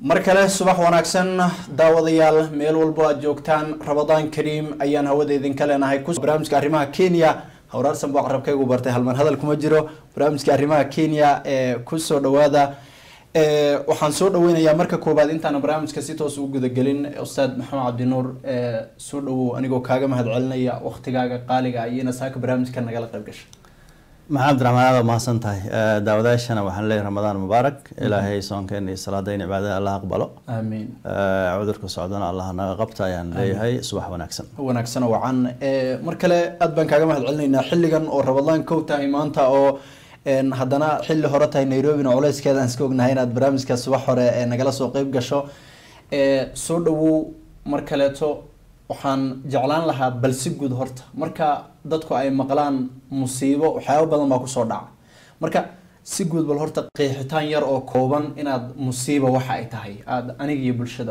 mar kale subax wanaagsan daawadayaal meel walbo aad joogtaan rabadaan kariim ayaan hawada idinka leenahay barnaamijka arrimaha kenya hawraarsan buu aqrabkaygu bartay halman hadal kuma jiro barnaamijka arrimaha kenya ee kusoo dhawaada waxaan soo dhaweynayaa marka koowaad intaana barnaamijka si toos ugu gudagelin ustaad maxamed cabdinuur soo dhawow anigoo kaaga mahad celinaya waktigaaga qaaliga ayayna saaka barnaamijka nagala qayb gashay maxamed raxmaan aad mahadsan tahay daawadayaashana waxaan leeyahay ramadaan mubaarak ilaahay soonkeena iyo salaadayna cibaadada allah aqbalo aamiin cudurka socdana allah naga qabta ayaan leeyahay subax wanaagsan wanaagsan oo wacan mar kale aad baan kaaga mahad celinaynaa xilligan oo rabadaan kow tahay maanta oo haddana xilli hore tahay nairobina culeyskeeda aan iska ognahay inaad barnaamijka subax hore nagala soo qeyb gasho soo dhawow mar kaleeto waxaan jeclaan lahaa bal si guud horta marka dadku ay maqlaan musiibo waxyaaba badan baa kusoo dhaca marka si guud bal horta qeexitaan yar oo kooban inaad musiiba waxa ay tahay aada aniga iyo bulshada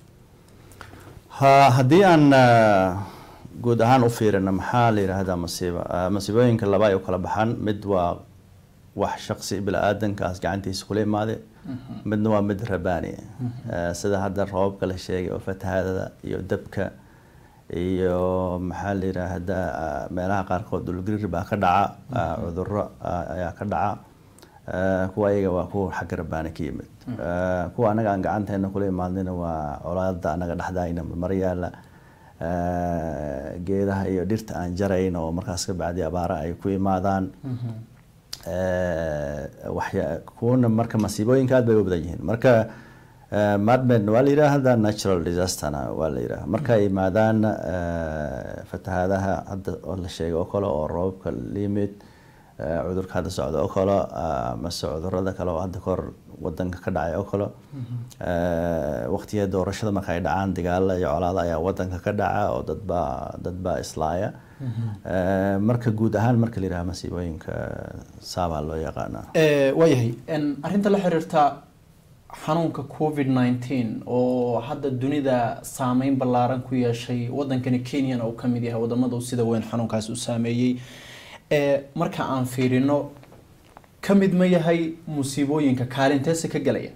ha haddii aan guud ahaan u fiirino maxaa la yidhaahdaa masiibo masiibooyinka laba ay u kala baxaan mid waa wax shaqsi bila-aadankaas gacantiisa kula imaade midna waa mid rabaani sida hadda roobabka la sheegay oo fatahaadada iyo dabka iyo maxaa la yiraahdaa meelaha qaarkood dhulgariir baa ka dhaca cuduro ayaa ka dhaca kuwa ayaga waa kuwa xagga rabaani ka yimid kuwa anaga aan gacanteena kula imaadnina waa colaada anaga dhexdaayna mar yaala geedaha iyo dhirta aan jarayn oo markaas ka bacdi abaara ay ku imaadaan waxya kuwana marka masiibooyinka aad bay u badan yihiin marka madmed waa la yidhaahda natural disasterna waa la yidhaha marka ay yimaadaan fatahaadaha hadda oo la sheegay oo kale oo roobabka limid cudurka hadda socda oo kale mase cudurada kale oo hadda kahor wadanka ka dhacay oo kale waqtiga doorashada marka ay dhacaan dagaala iyo colaada ayaa wadanka ka dhaca oo dadbaa dadbaa islaaya marka guud ahaan marka la yidhaha masiibooyinka saabaa loo yaqaanaa waayahay arrinta la xiriirta xanuunka covid nineteen oo hadda dunida saameyn ballaaran ku yeeshay wadankani kenyana uu kamid yahay wadamada uu sida weyn xanuunkaas u saameeyey marka aan fiirino ka mid ma yahay musiibooyinka kaalinteese ka gelaya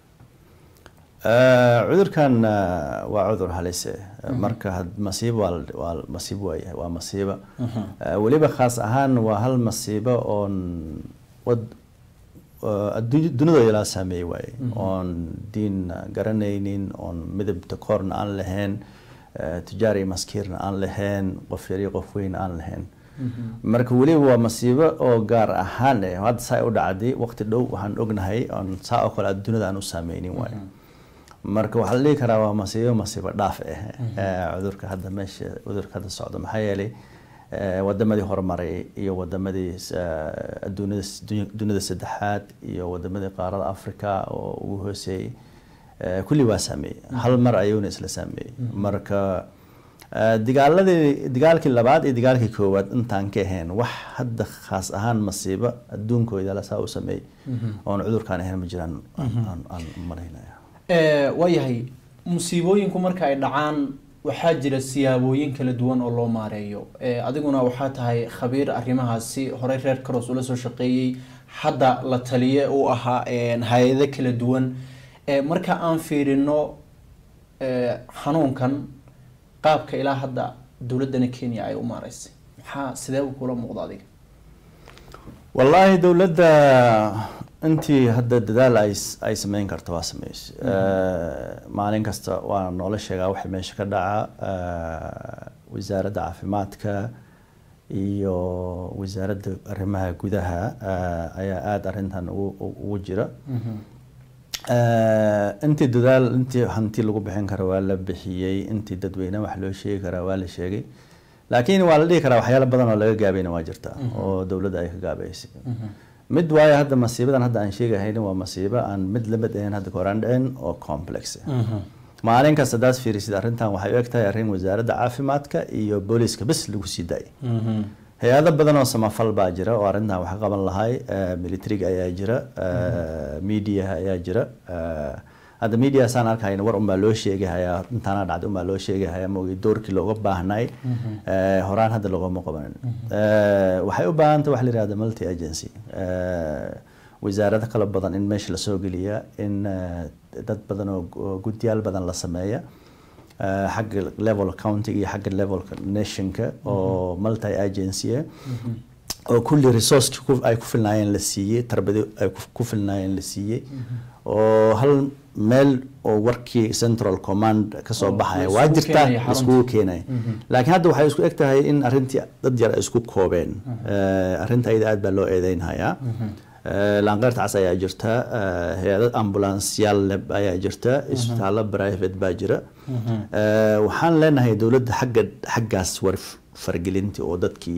cudurkan waa cudur halise marka masiibo waa masiibo waayahay waa masiibo weliba khaas ahaan waa hal masiibo oon wad dunidoo ilaa saameeyey waaye oon diin garanaynin oon midabta koorna aan lahayn tijaar iyo maskiirna aan lahayn qof yar iyo qof weyn aan lahayn marka weliba waa masiibo oo gaar ahaan eh hadda saa u dhacday waqti dhow waxaan ognahay oon saa oo kale dunida aan u saameynin waayo marka waxaa la dhihi karaa waa masiibo masiibo dhaaf ah cudurka hadda meesha cudurka hadda socdo maxaa yeelay wadamadii horumaray iyo wadamadii adduunyada dunida saddexaad iyo wadamadii qaarada africa oo ugu hooseeyey kulli waa saameeyey hal mar ayuuna isla saameeyey marka dagaaladii dagaalkii labaad iyo dagaalkii koowaad intaan ka ahayn wax hadda khaas ahaan masiibo adduunkooda saa u sameeyey oon cudurkaan ahayn ma jiraan aan malaynaya waayahay musiibooyinku marka ay dhacaan waxaa jira siyaabooyin kala duwan oo loo maareeyo adiguna waxaa tahay khabiir arrimahaasi horey reer caros ula soo shaqeeyey hadda la taliye u ahaa hay-ado kala duwan marka aan fiirino xanuunkan qaabka ilaa hadda dowladana kenya ay u maareysay maxaa sidee u kula muuqda adiga wallaahi dowladda intii hadda dadaal ay ay sameyn karto waa sameys maalin kasta waa noola sheegaa waxa meesha ka dhaca wasaaradda caafimaadka iyo wasaaradda arrimaha gudaha ayaa aada arrintan ugu jira intii dadaal intii hanti lagu bixin kara waa la bixiyey intii dadweyne wax loo sheegi karaa waa la sheegay laakiin waa la dhihi karaa waxyaalo badan oo laga gaabayna waa jirta oo dowladda ay ka gaabaysay mid waayo hadda masiibadan hadda aan sheegahaynin waa masiibo aan mid lamid ahayn hadda koraan dhicin oo complex maalin kasta hadaad fiirisid arrintan waxay u eg tahay arrin wasaaradda caafimaadka iyo booliiska bes lagu sii daayay hay-ado badan oo samafal baa jira oo arrintan wax qaban lahay militariga ayaa jira mediaha ayaa jira hadda media saan arkayna war unbaa loo sheegahayaa intaana dhacday unbaa loo sheegahaya maogi doorkii looga baahnay horaan hadda loogama qabanin waxay u baahantay waxa la yihahda multi agency wasaarado kala badan in meesha lasoo geliya in dad badan oo guddiyaal badan la sameeya xagga level countiga iyo xagga levelka nationka oo multi agency oo kulli resourceki ay ku filnaayeen la siiyey tarbadi ay ku filnaayeen la siiyey oo hal meel oo warkii central command kasoo baxaya waa jirta iskugu keenaya laakiin hadda waxay isku eg tahay in arrintii dad yar ay isku koobeen arrinta ayada aad baa loo eedeynhayaa laanqeyrta cas ayaa jirta hay-adad ambulansyaal ayaa jirta isbitaallo private baa jira waxaan leenahay dowladda xagga xaggaas war fargelinti oo dadkii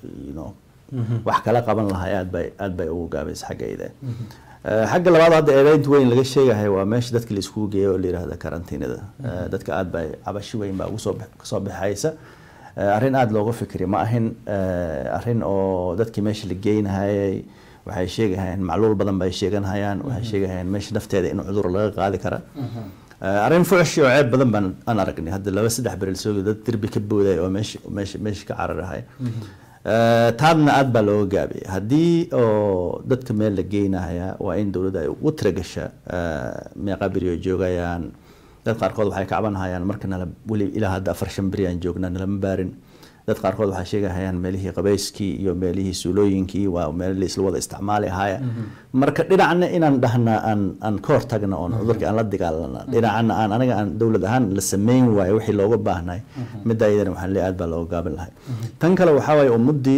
wax kala qaban lahay aad bay aad bay ugu gaabaysa xaggayda xagga labaad hadda eedeynta weyn laga sheegahay waa meesha dadka la iskugu geeyo oo la yihahda karantiinada dadka aad bay cabashi weyn baa ugusoo kasoo baxaysa arrin aada looga fikri ma ahin arrin oo dadkii meesha la geynahayay waxay sheegahayaan macluul badan bay sheeganhayaan waxay sheegahayaan meesha nafteeda in cudur laga qaadi kara arrin fucshi oo ceeb badan baan aan aragnay hadda laba saddex beril soogi dad derbi ka booday oo meesha meesha meesha ka cararahay taadna aad baa looga gaabiyay haddii oo dadka meel la geynahaya waa in dowladda ay ugu tiragasha meeqa beri oo joogayaan dad qaarkood waxay kacbanhayaan marka nala weli ilaa hadda afar shan beri aan joognaa nalama baarin dad qaarkood waxay sheegahayaan meelihii qabayskii iyo meelihii suulooyinkii waa meel la isla wada isticmaali ahaya marka dhinacna inaan dhahna aan aan ka hortagna oon cudurkii aan la dagaalana dhinacna aan aniga aan dowlad ahaan la sameyn waayo wixii looga baahnay midda iyadana waxaan leeyahay aad baa looga gaabin lahay tan kale waxaa waaye ummaddii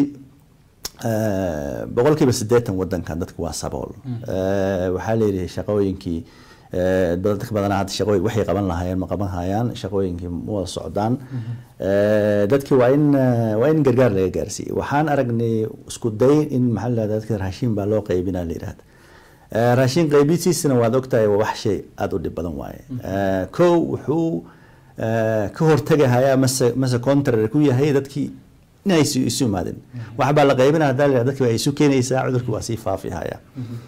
boqolkiiba siddeetan wadankan dadka waa sabool waxaa layidhi shaqooyinkii dadka badanaa hadda shaqooyin waxay qaban lahaayeen ma qaban hayaan shaqooyinkii ma wada socdaan dadkii waa in waa in gargaar laga gaarsiiyey waxaan aragnay isku day in maxaa la dadka raashin baa loo qaybinaa la yidhahda raashin qaybintiisana waad ogtahay waa wax shay aada u dhib badan waaye kow wuxuu ka hortagahayaa mase mase contrary ku yahay dadkii inay isu isu imaadin wax baa la qaybinaya haddaa la yidhahda dadki waa isu keenaysaa cudurkii waa sii faafihaya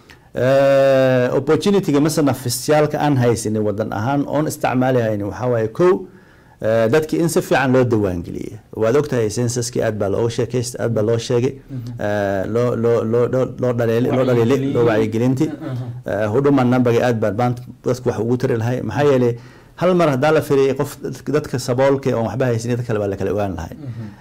opportunityga mase nafisyaalka aan haysanin wadan ahaan oon isticmaali haynin waxaa waaye kow dadki in si fiican loo diiwaangeliyey waad ogtahay censuskii aad baa looga sheekaysta aad baa loo sheegay loo loo loo loo dhaleeli loo dhaleeli loo wacyigelinti hudhuma numberga aad baa maanta dadku wax ugu tari lahay maxaa yeelay hal mar haddaa la firiyay qof dadka saboolka oon waxba haysanin dad kale baa lakala ogaan lahay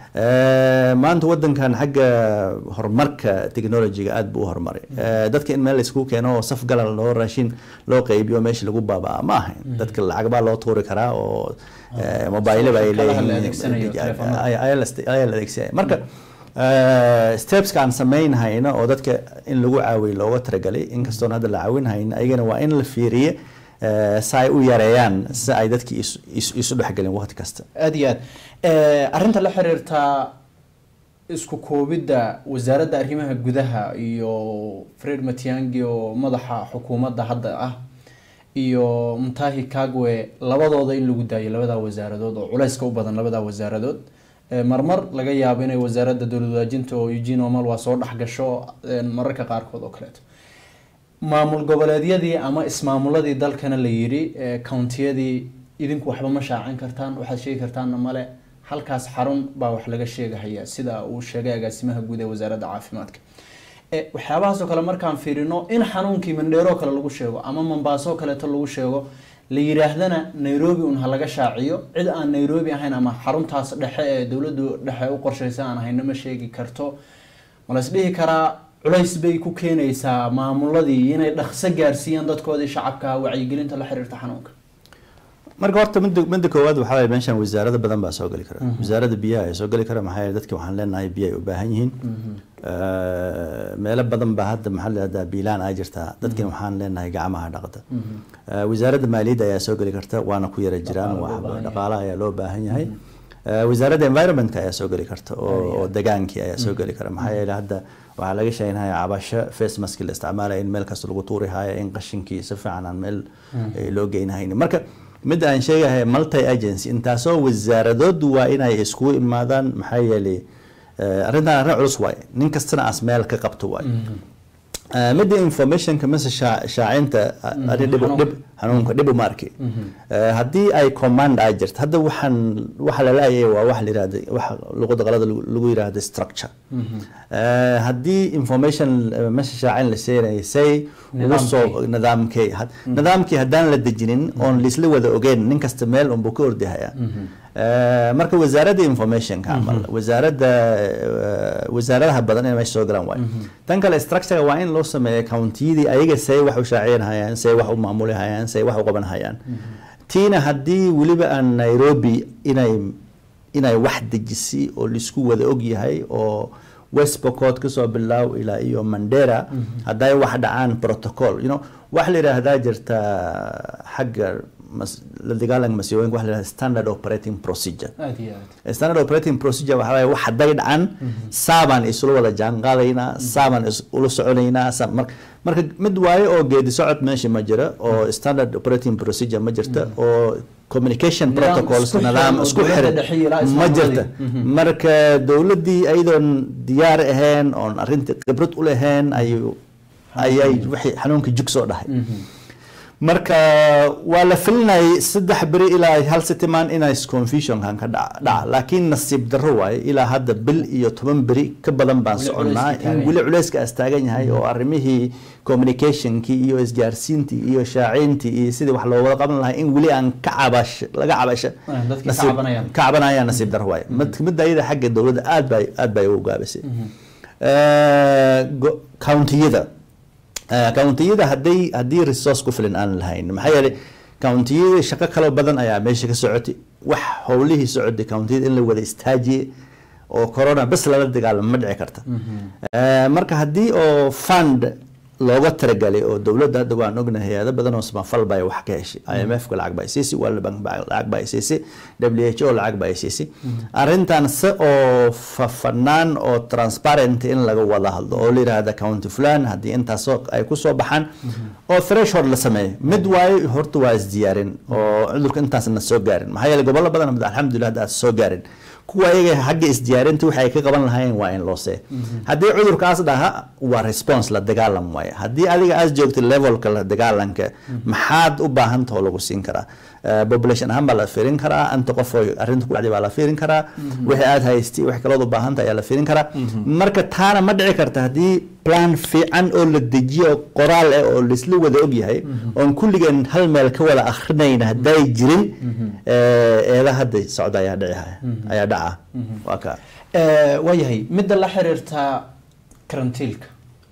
maanta wadankan xagga horumarka technologyga aad buu u horumaray dadka in meel laisku keeno oo saf galal loo raashin loo qaybiyo meesha lagu baabaa ma ahayn dadka lacag baa loo tuuri karaa oo mobileba ay leeyihiin ayaa la adeegsanaya marka stepeska aan samaynhayno oo dadka in lagu caawiyo looga talagalay inkastoon hadda la caawinhayno ayagana waa in la fiiriye si ay u yareeyaan si ay dadkii isu dhexgelin waqti kasta aada iyo aad arrinta la xiriirta isku koobidda wasaaradda arrimaha gudaha iyo fred matiangi oo madaxa xukuumadda hadda ah iyo mutahi kagwe labadooda in lagu daayo labadaa wasaaradood oo culeyska u badan labadaa wasaaradood marmar laga yaabo inay wasaaradda dowlad wadaajinta oo eugene omal waa soo dhexgasho mararka qaarkood oo kaleeto maamul goboleedyadii ama ismaamuladii dalkana la yidhi countiyadii idinku waxba ma shaacin kartaan waxaad sheegi kartaanna male halkaas xarun baa wax laga sheegahaya sida uu sheegay agaasimaha guud ee wasaaradda caafimaadka waxyaabahaasoo kale markaan fiirino in xanuunkii mandheero kale lagu sheego ama mombaaso kaleeto lagu sheego la yidhaahdana nairobi un ha laga shaaciyo cid aan nairobi ahayn ama xaruntaas dhexe ee dowladdu dhexe u qorshaysa aan ahayna ma sheegi karto ma la isdhihi karaa culays bay ku keenaysaa maamuladii inay dhaqso gaarsiiyaan dadkoodii shacabka wacyigelinta la xiriirta xanuunka marka horta midda midda koowaad waxaa waye meeshan wasaarada badan baa soo geli kara wasaaradda biyaha ayaa soo geli kara maxaa yeele dadki waxaan leenahay biyo ay u baahan yihiin meelo badan baa hadda maxaa leedaha biilaan ay jirtaa dadkina waxaan leenahay gacmaha dhaqda wasaaradda maaliyadda ayaa soo geli karta waana ku yara jiraan dhaqaalaha ayaa loo baahan yahay wasaaradda environmentka ayaa soo geli karta oo degaankii ayaa soo geli kara maxaa yeele hadda waxaa laga sheegnaya cabasho face mask la isticmaalaya in meel kasta lagu tuuri haayo in qashinkii si fiican aan meel loo geynahayn marka midda aan sheegahay multi agency intaasoo wasaaradood waa inay iskugu imaadaan maxaa yeelay arrintan arrin culus waaye nin kastana as meel ka qabto waaye Eh, midda informationka mise shaa- shaacinta Mhm, ani dhib xanuunka. dhib xanuunka dhib uma arki Eh, haddii ay command ay jirto hadda waxaan waxa la laayay waa wax la yirahda waxa luqada qalada lagu lagu yiraahdo structure Eh, haddii information eh, meesha shaacin la seenayay say ugu soo Nidaamkii. nidaamkay had- nidaamkii haddaan la dejinin oon laisla wada ogeyn nin kasta meel unbuu ka ordihaya Eh, marka wasaaradda informationka camal wasaaradda eh, wasaaradaha badan inay meesha soo galaan waayo tan kale structure waa in loo sameeya countiyadii ayaga say wax u shaaciyanhayaan say wax u maamulihayaan say wax u qabanhayaan tiina haddii weliba aan nairobi inay inay wax dejisi oo laisku wada og yahay oo west pocot kasoo bilaaw ilaa iyo mandera hadday wax dhacaan protocol you know wax la yidhaahdaa jirta xagga mas- la dagaalanka masiibooyinka wax la yidhahda standard operating procedure aad iyo aad standard operating procedure waxaa waaye wax hadday dhacan saabaan isula wada jaanqaadaynaa saabaan is- ula soconaynaa saa- mar- marka mid waaye oo geedi socod meesha ma jira oo standard operating procedure ma jirta oo communication Nidaam protocols isku xiran nidaam oo isku dowladda xiran dhexe iyo ilaa ma ismaamuladii. jirta marka dowladdii ayadoon diyaar ahayn oon arrinta khibrad u lahayn ayuu ayay wixii xanuunka jug soo dhahay marka waa la filinayay saddex beri ilaa hal sitimaan inay confusionkan ka dhaca dhaca laakiin nasiib darro waaye ilaa hadda bil iyo toban beri ka badan baan Weli soconnaa culayska in taagan weli culayska as taagan yahay oo arrimihii communicationkii iyo isgaarsiintii iyo shaaciintii iyo sidii wax loo wada qaban lahaa in weli aan ka cabash laga cabasho Ah, dadkii ka nasiib- cabanayaan. ka cabanayaan nasiib darro waaye Mid- midda ayada xagga dowladda aad bay aad bay ugu gaabisay Eh, go- countiyada Eh, countiyada hadday haddii resource ku filan aan lahayn maxaa yeelay countiyada shaqo kaloo badan ayaa meesha ka socotay wax howlihii socotay countiyada in la wada istaajiyey oo corona bes lala dagaalamo ma dhici karta Eh, marka haddii oo fund looga talagalay oo dowladda hadda waan ognahay hay-ado badan oo samafal bay wax ka heshay IMF ka lacag baa siisay World Bank baa lacag baa siisay WHO lacag baa siisay arrintan se oo fafanaan oo transparent in laga wada hadlo oo la yiraahdo county fulan haddii intaasoo ay ku soo baxaan oo threshold la sameeyo mid waayo horta waa isdiyaarin oo cudurka intaasna soo gaarin maxaa yeelay gobollo badan hadda alxamdulilah hadda aad soo gaarin kuwa iyaga xagga isdiyaarinta waxa ay ka qaban lahaayeen waa in loo see haddii cudurkaas dhaha waa response la dagaalam waaye haddii adiga aad joogto levelka la dagaalanka maxaad u baahantahoo lagu siin karaa Eh, population ahaan baa la fiirin karaa anta qof oo arrinta ku dhacday baa la fiirin karaa wixii aad haystay wixii kalood u baahanta ayaa la fiirin karaa marka taana ma dhici karta haddii plan fiican oo la dejiyo oo qoraal ah oo laisla wada ogyahay oon kulligeen hal meel ka wada akhrinayn hadday jirin eh, eeda hadda socda ayaa dhici ayaa dhaca waa ka Eh, waayahay midda la xiriirta karantiilka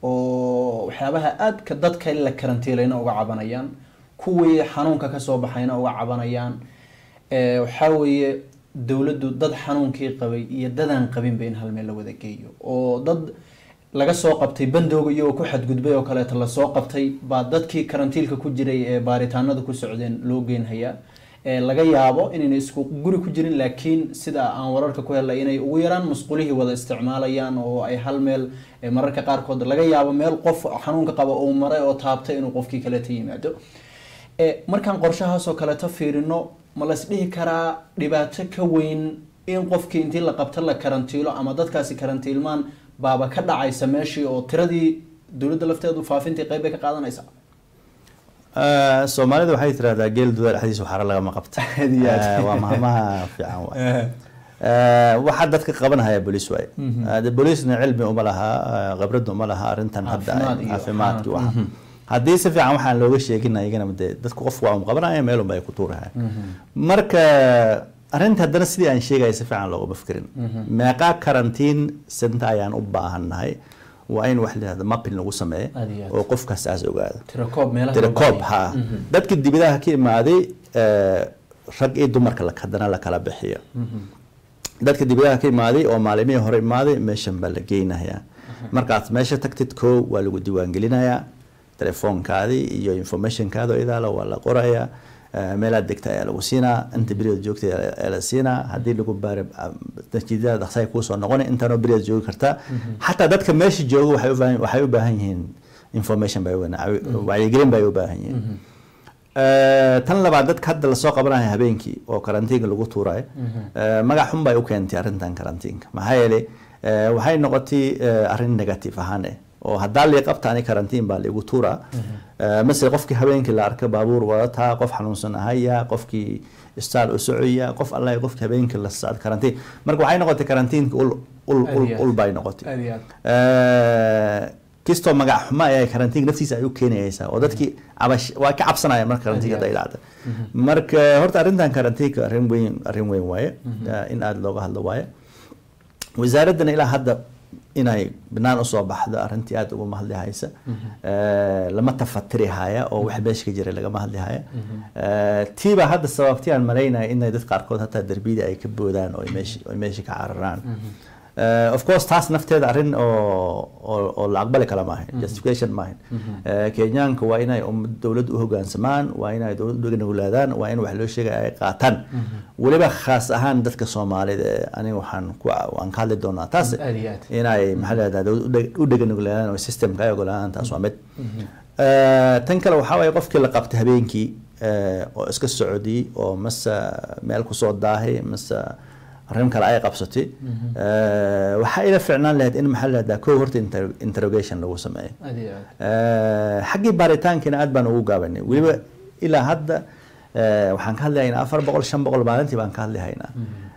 oo waxyaabaha aadka dadka in la karantiilayna uga cabanayaan kuwii xanuunka kasoo baxayna uga cabanayaan Eh, waxaa weeye dowladdu dad xanuunkii qabay iyo dadaan qabinba in hal meel la wada geeyo oo dad laga soo qabtay bandooga iyagoo ku xadgudbay oo kaleeto lasoo qabtay baa dadkii karantiilka ku jiray ee baaritaanada ku socdeen loo geynhayaa ee laga yaabo inayna isku guri ku jirin laakiin sida aan wararka ku helay inay ugu yaraan musqulihii wada isticmaalayaan oo ay hal meel eh, mararka qaarkood laga yaabo meel qof xanuunka qaba uu maray oo taabtay inuu qofkii kaleeta yimaado Eh, markaan qorshahaasoo kaleeto fiirino ma las dhihi karaa dhibaato ka weyn in qofkii intii la qabta la karantiilo ama dadkaasi karantiilmaan baaba ka dhacaysa meeshii oo tiradii dowladda lafteedu faafintii qeyb bay ka qaadanaysa Eh, soomaalida waxay tirahdaa geel dudaa dhexdiisa waxaara lagama qabta Aad iyo aad. Eh, waa mahmaha fiican waay Eh, waxaa dadka qabanhaya bolis waaye Eh, de bolisna cilmi uma laha eh, khibrad uma laha arrintan hadda Caafimaad iyo caafimaadki waxaan. waxa haddii si fiican waxaan looga sheegin iyagana de dadku qof waa um qabanaya meelunba ay ku tuurahaya marka arrinta haddana sidii aan sheegaya si fiican loogama fikirin meeqaa karantiin senta ayaan u baahannahay waa in wax la yihahdo mapping lagu sameeyo Aad iyo aad. oo qofkaas aas ogaado tirakoob meelaha tira loo koob baahan ha dadka dibadaha ka imaaday eh, rag iyo dumarka la kadana la kala bixiyo dadka dibadaha ka imaaday oo maalimihii hore imaaday meeshan baa la geynayaa markaad meesha tagtid koo waa lagu diiwaangelinayaa telefoonkaadii iyo informationkaada oo idaala waa la qorayaa eh, meelaad degta ayaa lagu siinaa inta beriod joogta ayaa la siinaa haddii lagu baara natiijada dhaqsaay kuusoo noqona intaanoo beriod joogi kartaa xataa dadka meesha jooga waxay u baahan- waxay u baahan yihiin information bay u baahan- wacyigelin bay u baahan yihiin Eh, tan labaad dadka hadda lasoo qabanaya habeenkii oo karantiinka lagu tuurayo eh, magac xun bay u keentay arrintan karantiinka maxaa yeelay eh, waxay noqotay eh, arrin negative ahaan eh oo haddaa lii qabta ani karantiin baa liigu tuuraa masele qofkii habeenkii la arka baabuur wadataa qof xanuunsan ahaya qofkii istaal u socoya qof alla qofkii habeenkii la socda karantiin marka waxay noqotay karantiinka ul ul ul ul bay noqotay kistoo magac xumo ayaa karantiinka naftiisa ay u keenaysaa oo dadkii cabash waa ka cabsanayaan marka karantiinka hadday dhacda marka horta arrintan karantiinka arrin weyn arrin weyn waaye in aada looga hadlo waaye wasaaraddana ilaa hadda inay binaan usoo baxdo arrintii aada ugama hadli haysa lama tafatiri haya oo wax beeshka jiray lagama hadli haya tiibaa hadda sababtii aan malaynaya inay dad qaarkood hataa derbiyada ay ka boodaan oo ay meesha ka cararaan of course taas nafteeda arrin oo oo la aqbali kala maahan justification maahan kenyaanka waa inay dowladda u hogaansamaan waa inay dowladda uganuglaadaan waa in wax loo sheegaya ay qaataan weliba khaas ahaan dadka soomaalida aniga waxaan ku waan ka hadli doonaa taas inay maxaa leedahay u dheganuglaadaan oo systemka ay ogolaadaan taas waa mid tan kale waxaa waaye qofkii la qabtay habeenkii oo iska socdiyey oo mase meel kusoo daahay mase arrin kale ay qabsatay waxaa ila ficnaan lahayd in maxaa lahahdaa kow horta interrogation lagu sameeyo xaggii baaritaankiina aad baan ugu gaabanay weliba ilaa hadda waxaan ka hadlahaynaa afar boqol shan boqol maalintii baan ka hadlihaynaa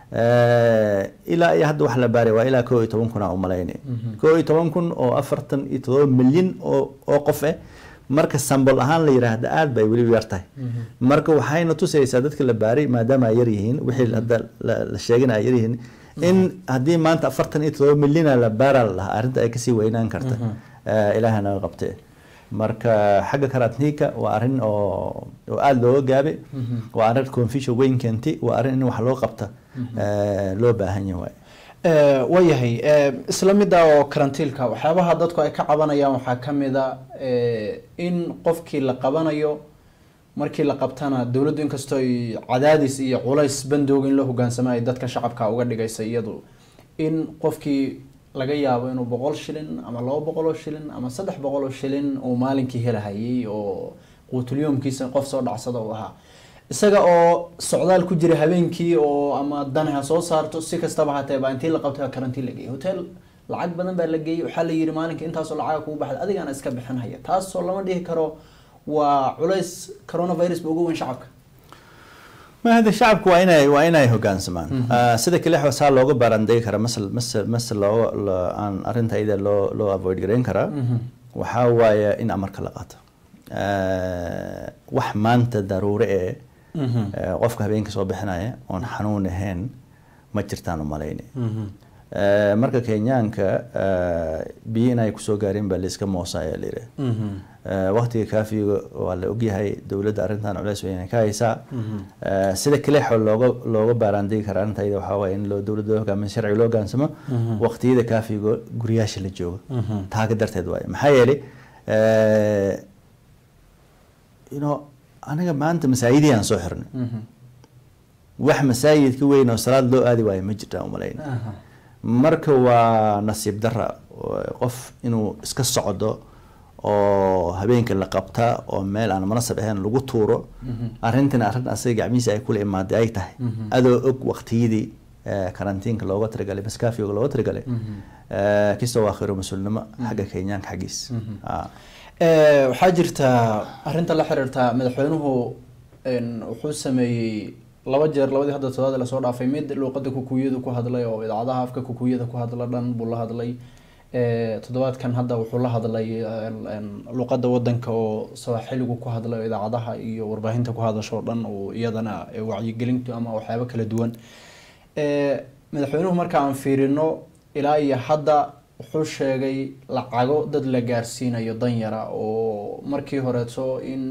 ilaa iyo hadda wax la baaray waa ilaa kow iyo toban kun aa umalaynay kow iyo toban kun oo afartan iyo todoba milyan oo oo qof eh marka sambol ahaan la yiraahda aad bay weliba yar tahay marka waxayna tusaysaa dadka la baaray maadaama ay yar yihiin wixii hadda la sheegana ay yar yihiin in haddii maanta afartan iyo todoba milyana la baara lahaa arrinta ay kasii weynaan karta ilaaha naga qabtee marka xagga karantiinka waa arrin oo oo aada looga gaabay waa arrin confusion weyn keentay waa arrin in wax loo qabta loo baahan yahay waayahay isla midda oo karantiilka waxyaabaha dadku ay ka cabanayaan waxaa ka mid a in qofkii la qabanayo markii la qabtana dowladdu inkastoo ay cadaadis iyo culays bandooga in la hogaansamo ay dadka shacabka uga dhigaysa iyadu in qofkii laga yaabo inuu boqol shilin ama laba boqol oo shilin ama saddex boqol oo shilin uu maalinkii helahayay oo quutulyoomkiisa qof soo dhacsada uu ahaa isaga oo socdaal ku jira habeenkii oo ama dan ha soo saarto si kastaba hatee baa intii la qabtay karantiin la geeyay hotel lacag badan baa la geeyey waxaa la yidhi maalinka intaasoo lacaga kugu baxda adigaana iska bixinhaya taasoo lama dhihi karo waa culays coronavirus ba ugu weyn shacabka ma hada shacabku waa inay waa inay hogaansamaan sida kale saa looga baarandegi kara masal masal masal loo aan arrinta iyada loo loo avoid garayn karaa waxaa waaye in amarka la qaato wax maanta daruure ee qofka habeenka soo bixinaya oon xanuun ahayn ma jirtaan umalayni marka kenyaanka biyo inay kusoo gaareen baa layska moosa ayaa layidhi waqtiga kaafiga waa la ogyahay dowladda arrintan culeys weyn ka haysaa sida kalexo looga looga baaraandegi kara arrinta iyada waxaa waaye in loo dowladda loo hogaamin sharci loo hogaansamo waqtiyada kaafiga guryaasha la joogo taaga darteed waaye maxaa yeelay you know aniga maanta masaajidii aan soo xirnay wax masaajid ka weyn oo salaad loo aadi waayo ma jirtaan umalayna marka waa nasiib dara qof inuu iska socdo oo habeenkii la qabta oo meel aan munasab ahayn lagu tuuro arrintan arrin asaga gacmihiisa ay kula imaaday ay tahay adoo og waqtiyadii karantiinka looga talagalay maskaafiga looga talagalay kastoo waa khayro mas-uulnimo xagga kenyaanka xaggiis waxaa jirta arrinta la xiriirta madaxweynuhu wuxuu sameeyey laba jeer labadii hadda todobaad lasoo dhaafay mid luuqada kukuyada ku hadlay oo idaacadaha afka kukuyada ku hadla dhan buu la hadlay toddobaadkan hadda wuxuu la hadlay luuqada wadanka oo sawaaxiligu ku hadlay oo idaacadaha iyo warbaahinta ku hadasho dhan oo iyadana wacyigelintu ama waxyaabo kala duwan madaxweynuhu marka aan fiirino ilaa iyo hadda wuxuu sheegay lacago dad la gaarsiinayo danyara oo markii horeeto in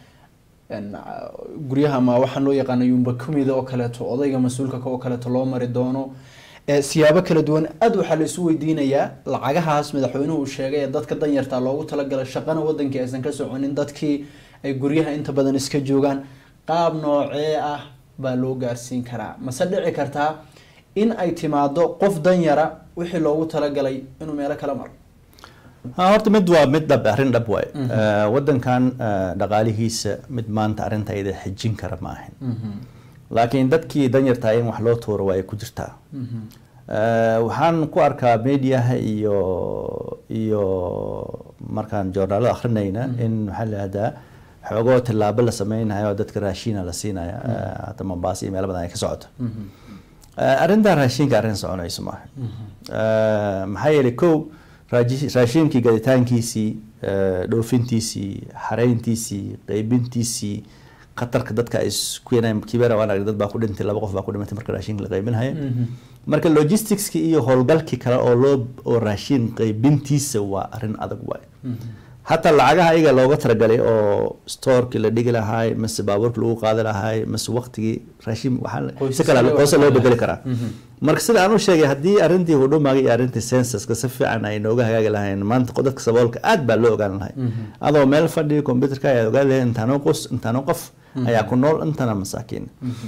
guryaha ama waxaan loo yaqaana yumba kumida oo kaleeto odayga mas-uulka oo kaleeto loo mari doono siyaabo kala duwan aada waxaa la isu weydiinayaa lacagahaas madaxweynuhu uu sheegay ee dadka danyarta loogu talagalay shaqana wadankii aysan ka soconin dadkii ay guryaha inta badan iska joogaan qaab noocee ah baa loo gaarsiin karaa mase dhici kartaa in ay timaado qof danyara wixii loogu talagalay inuu meelo kala maro horta mid waa mid dhab arrin dhab waaye wadankan dhaqaalihiisa mid maanta arrinta iyada xijin kara ma ahin laakiin dadkii danyartaa in wax loo tuuro waa ay ku jirtaa Eh, waxaan ku arkaa mediaha iyo iyo markaan joornaalo akrinayna in maxaa la yihahdaa xoogoo tillaabo la sameynayo oo dadka raashiina la siinaya eh, hata mombasa iyo meelo badan ay ka socoto Eh, arrintan raashinka arrin soconayso maaha Eh, maxaa yeelay kow raaji- raashinkii gaditaankiisii eh, dhoofintiisii xareyntiisii qeybintiisii khatarka dadka ay isku keenayaan kibera waan aragnay dad baa ku dhintay laba qof baa ku dhimatay marka raashinka la qeybinhayo marka logisticski iyo howlgalkii kale oo loo oo raashin qeybintiisa waa arrin adag waay hataa lacagaha iyaga looga talagalay oo storeki la dhigi lahaay mase baabuurka lagu qaadi lahaay mase waqtigii raashin waxaa la- Qoysas si kale loo qoysa loo qaadi bedeli lahaa. karaa marka sida aan u sheegay haddii arrintii hudhumaga iyo arrintii censuska si fiican ay nooga hagaagi lahayn maanta qo- dadka saboolka aad baa loo ogaan lahay adoo meel fadhiyo computerka ayaa ogaan lahay intaanoo qos intaanoo qof ayaa ku nool intana masaakiin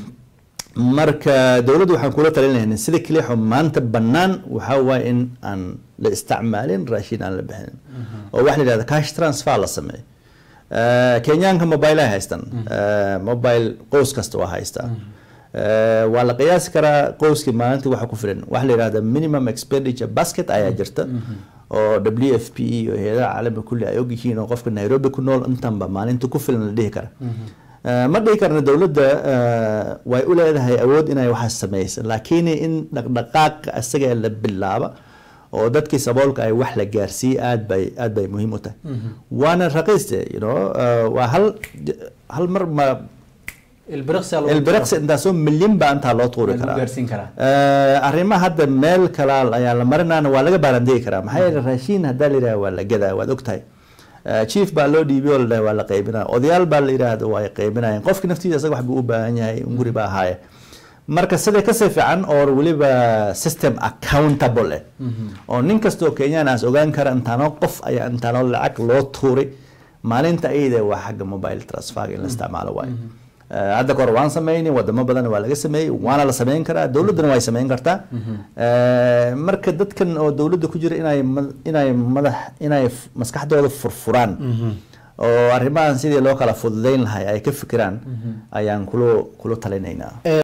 marka dowladdu waxaan kula talin lahayn sida keliya maanta bannaan waxaa waaye in aan la isticmaalin raashin aan la bixinin oo waxa la yidhahda cash transfer la sameeyo Eh, kenyaanka mobile ay haystaan Eh, mobile qoys kasta waa haystaa Eh, waa la qiyaasi karaa qoyskii maalintii waxa ku filan waxa la yidhahda minimum expenditure basket ayaa jirta oo w f p e iyo hay-adaha caalamiga kulli ay ogyihiin oo qofka nairobi ku nool intanba maalinta ku filan la dhihi kara Eh, ma dhihi karna dowladda eh, way u leedahay awood inay waxaas sameysa laakiin in dhaqdhaqaaqa isaga la bilaaba oo dadkii saboolka ay wax la gaarsiiye aad bay aad bay muhiim u tahay waana raqiiste you know eh, waa hal hal mar ma ilbiriqsi lagu ilbiriqsi intaasoo milyan baa intaa loo tuuri lagu karaa gaarsiin karaa Eh, arrimaha hadda meel kalaal ayaa la marinaana waa laga baarandegi karaa maxaa yeele raashiin haddaa la yidhaha waa la gadaa waad ogtahay Eh, chief baa loo dhiibay oo la dhahay waa la qaybinaya odayaal baa la yidhaahda waa ay qaybinayeen qofki naftiisa isaga wax buu u baahan yahay guri baa ahaaye marka sida kasii fiican oo weliba system accountable eh oo nin kastoo kenyaan aas ogaan kara intaanoo qof ayaa intaanoo lacag loo tuuray maalinta ayada waa xagga mobile transfer in la isticmaalo waayo Eh, hadda kahor waan sameynay wadamo badan waa laga sameeyey waana la sameyn karaa dowladdana way sameyn kartaa Eh, marka dadkan oo dowladda ku jira inay ma- inay madax inay f- maskaxdooda furfuraan oo arrimahan sidii loo kala fududeyn lahay ay ka fikiraan ayaan kula kula talinaynaa